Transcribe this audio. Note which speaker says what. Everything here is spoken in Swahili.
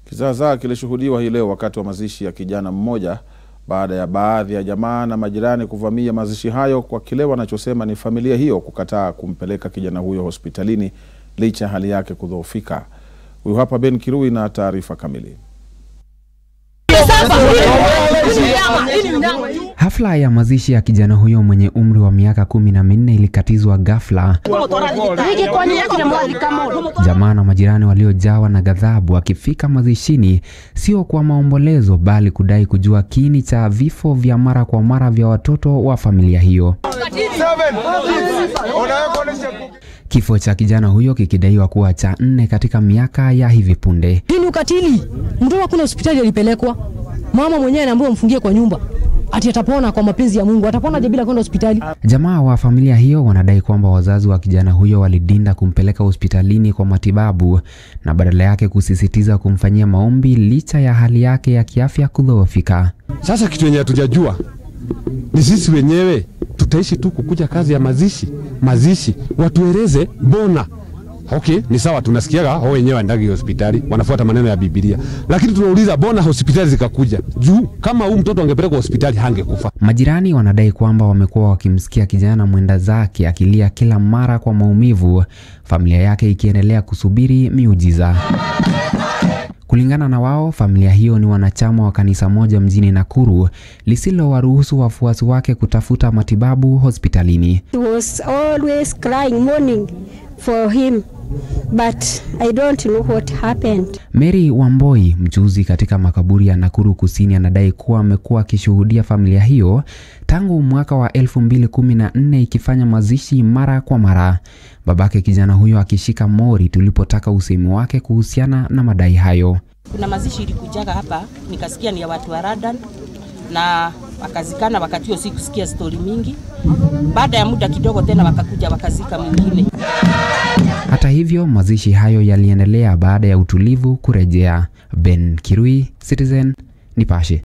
Speaker 1: Kizaazaa kilishuhudiwa hii leo wakati wa mazishi ya kijana mmoja baada ya baadhi ya jamaa na majirani kuvamia mazishi hayo kwa kile wanachosema ni familia hiyo kukataa kumpeleka kijana huyo hospitalini licha ya hali yake kudhoofika. Huyu hapa Ben Kirui na taarifa kamili.
Speaker 2: Hafla ya mazishi ya kijana huyo mwenye umri wa miaka kumi na minne ilikatizwa ghafla, jamaa na majirani waliojawa na ghadhabu wakifika mazishini, sio kwa maombolezo, bali kudai kujua kiini cha vifo vya mara kwa mara vya watoto wa familia hiyo. Kifo cha kijana huyo kikidaiwa kuwa cha nne katika miaka ya hivi punde.
Speaker 3: Hii ni ukatili. Mtoto hakuna hospitali alipelekwa, mama mwenyewe anaambiwa mfungie kwa nyumba, ati atapona kwa mapenzi ya Mungu. Atapona je bila kwenda hospitali?
Speaker 2: Jamaa wa familia hiyo wanadai kwamba wazazi wa kijana huyo walidinda kumpeleka hospitalini kwa matibabu na badala yake kusisitiza kumfanyia maombi licha ya hali yake ya kiafya kudhoofika.
Speaker 4: Sasa kitu yenye hatujajua ni sisi wenyewe tutaishi tu kukuja kazi ya mazishi mazishi, watueleze mbona. Okay, ni sawa, tunasikiaga hao wenyewe waendagi hospitali, wanafuata maneno ya Biblia, lakini tunauliza mbona hospitali zikakuja juu? Kama huu mtoto angepelekwa hospitali hangekufa.
Speaker 2: Majirani wanadai kwamba wamekuwa wakimsikia kijana mwenda zake akilia kila mara kwa maumivu, familia yake ikiendelea kusubiri miujiza. Kulingana na wao, familia hiyo ni wanachama wa kanisa moja mjini Nakuru lisilowaruhusu wafuasi wake kutafuta matibabu hospitalini.
Speaker 5: He was always crying, mourning for him, but I don't know what happened.
Speaker 2: Mary Wamboi, mchuuzi katika makaburi ya Nakuru Kusini, anadai kuwa amekuwa akishuhudia familia hiyo tangu mwaka wa 2014 ikifanya mazishi mara kwa mara, babake kijana huyo akishika mori tulipotaka usemi wake kuhusiana na madai hayo.
Speaker 6: Kuna mazishi ilikujaga hapa, nikasikia ni ya watu wa Radan na wakazikana. Wakati huo sikusikia stori mingi. Baada ya muda kidogo tena wakakuja wakazika mwingine.
Speaker 2: Hata hivyo, mazishi hayo yaliendelea baada ya utulivu kurejea. Ben Kirui, Citizen Nipashe.